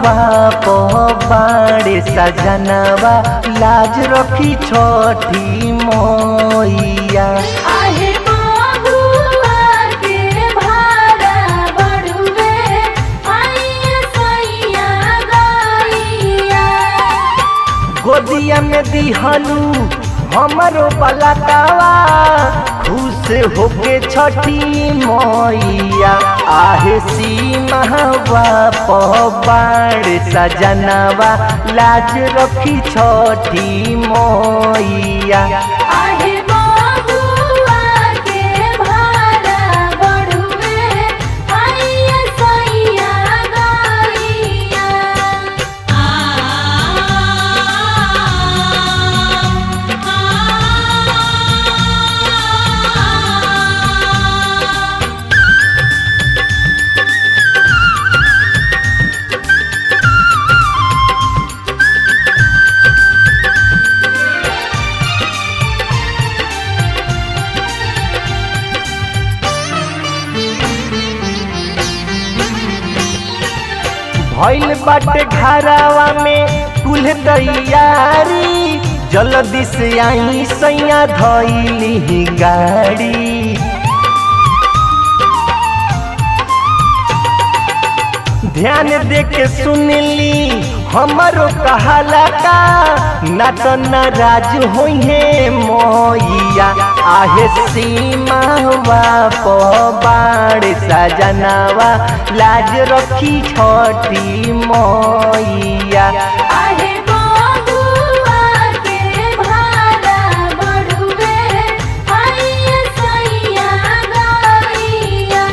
सीमावा बाड़े सजनवा लाज रखी छोटी मोइया आहे बाबुआ के भाड़ा बड़ुए आइए सैया गैया गोदिया में दिहलू हमरो पलकावा खुश होके छठी मोइया आहे सीमावा बाड़ सजनवा लाज रखी छोटी मोइया आहे बाबुआ के भाड़ा बड़ुए आइए सैया गैया भइल बाटे घरावा में कुल तैयारी जल्दी से आई सैया धइली गाड़ी ध्यान दे के सुनली हमरो कहाला का ना तो नाराज होइहे मोइया आहे सीमावा बाड़ सजनावा लाज रखी छोटी मोइया आहे बाबुआ के भाड़ा बड़ुए आइए सैया गैया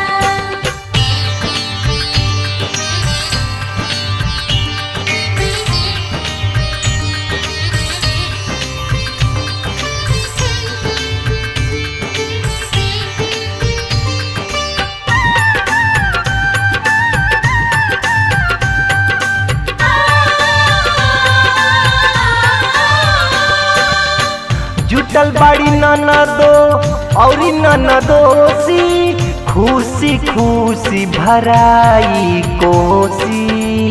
जुटल बाड़ी ननदो औरी ननदोसी खुशी खुशी भराई कोसी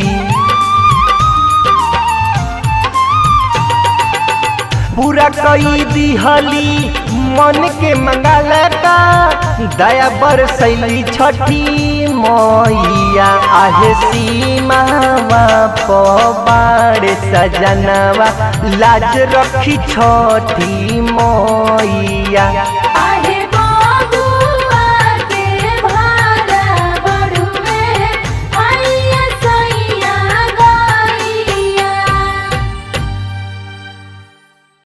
पूरा कई दिहली मन के मंगल का दया बरसैली छठी मोइया आहे सीमावा बाड़ सजनवा लाज रखी छोटी मोइया